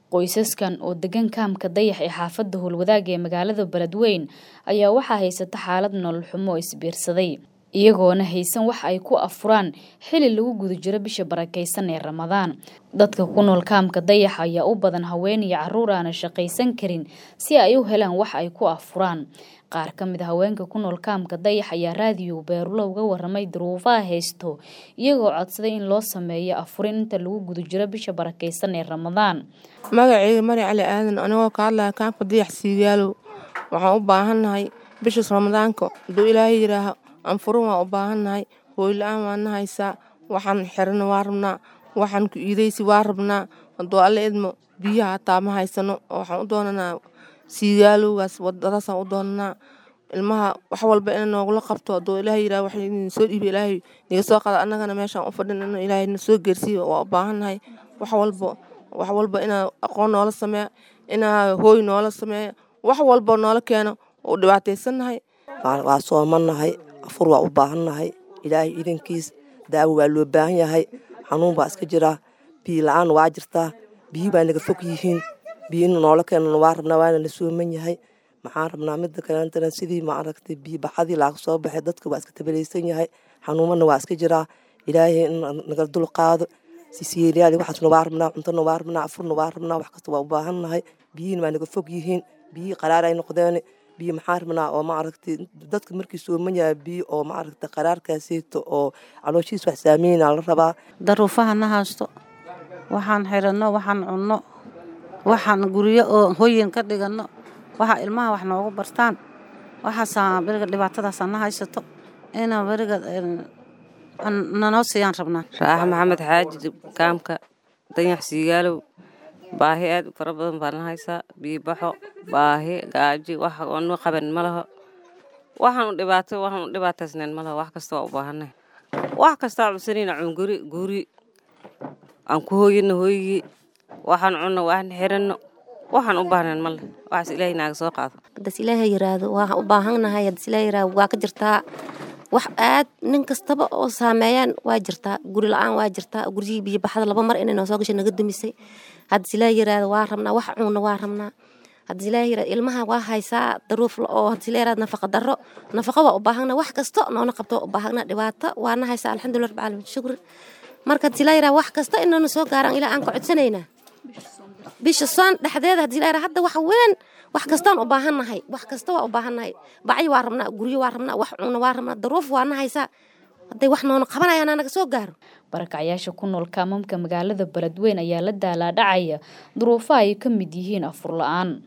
Qoysaskan oo degan kaamka Dayax ee xaafadda Howlwadaag ee magaalada Beledweyne ayaa waxaa haysata xaalad nolol xumo oo isbiirsaday iyagoona haysan wax ay ku afuraan xili lagu guda jiro bisha barakeysan ee Ramadaan. Dadka ku nool kaamka Dayax ayaa u badan haween iyo carruur aan shaqaysan karin si ay u helaan wax ay ku afuraan. Qaar ka mid ah haweenka ku nool kaamka Dayax ayaa raadiyo Beerulo uga warramay duruufaha haysto iyagoo codsaday in loo sameeyo afurin inta lagu guda jiro bisha barakeysan ee Ramadaan. magacayga mari cali aadan anigoo ka hadlaya kaamka dayax siigaalow waxaan u baahannahay bishaas ramadaanka hadduu ilaahay yidhaaho anfurin waan u baahannahay hooy la-aan waana haysaa waxaan xirana waa rabnaa waxaan ku iidaysi waa rabnaa hadduu alle idmo biyaha hataa ma haysano oo waxaan u doonanaa siigaalowgaas wadadaasaan u doonanaa ilmaha wax walba ina noogula qabto hadduu ilaahay yidhaho wax idin soo dhiiba ilaahay niga soo qada annagana meeshaan u fadhin in ilaahay na soo geersiiyo waa u baahannahay wax walba wax walba inaa aqoon noola sameeya inaa hooy noola sameeya wax walba noola keeno oo dhibaataysannahay waa soomannahay afur waa u baahannahay ilaahay idankiis daawo waa loo baahan yahay xanuun baa iska jiraa biyo la-aan waa jirtaa biyi baa naga fog yihiin biyo in noola keenana waa rabnaa waana la sooman yahay maxaan rabnaa mida kaleantana sidii ma aragtay biyo baxadii laaga soo baxay dadka waa iska tabalaysan yahay xanuumana waa iska jiraa ilaahay in naga dul qaado sisiyeelyaal waxaasna waa rabnaa cuntona waa rabnaa afurna waa rabnaa wax kasta waa u baahannahay biyihiina waa naga fog yihiin biyi qaraar ay noqdeen biyo maxaan rabnaa oo ma aragtay dadka markii sooman yahay biyo oo ma aragtay qaraarkaaseyto oo calooshiis wax saameyna la rabaa daruufaha na haysto waxaan xiranno waxaan cunno waxaan guryo oo hoyin ka dhiganno waxa ilmaha wax noogu bartaan waxaasaa beriga dhibaatadaasa na haysato inaa beriga nanoo siiyaan rabnaa raaxa maxamed xaaji kaamka danyax siigaalow baahi aad u fara badan baa na haysaa biibaxo baahi gaaji wax oonu qaban ma laho waxaan u dhibaato waxaan u dhibaataysnayn ma laho wax kasta waa u baahanay wax kastaa cunsanayna cunguri guri aan ku hooyano hooyigii waxaan cunno waxaan xiranno waxaan u baahnayn ma leh waxaas ilaahay naaga soo qaado hadas ilaahay yiraahdo waa u baahannahay hadas ilaahay yiraahdo waa ka jirtaa wax aad nin kastaba oo saameeyaan waa jirtaa guri la-aan waa jirtaa guryihii biyo baxda laba mar inay noo soo gashay naga dumisay hadas ilaahay yiraahdo waa rabnaa wax cuunna waa rabnaa hadas ilaahay yiraahdo ilmaha waa haysaa daruuf oo hadas ilaahay yiraahdo nafaqa darro nafaqa waa u baahana wax kasto noona qabto u baahana dhibaato waana haysaa alxamdulillah rabbil caalamiin shukri marka hadas ilaahay yiraahdo wax kasta inaynu soo gaaraan ilaa aan ka codsanaynaa bisha soon dhexdeeda haddii la hadda wax weyn wax kastaan u baahannahay wax kasta waa u baahannahay bacyo waa rabnaa guryo waa rabnaa wax cuuna waa rabnaa daruuf waana haysaa hadday wax noona qabanayaan naga soo gaaro barakacayaasha ku nool kaamamka magaalada Beledweyne ayaa la daalaa dhacaya duruufaha ay ka mid yihiin afur la-aan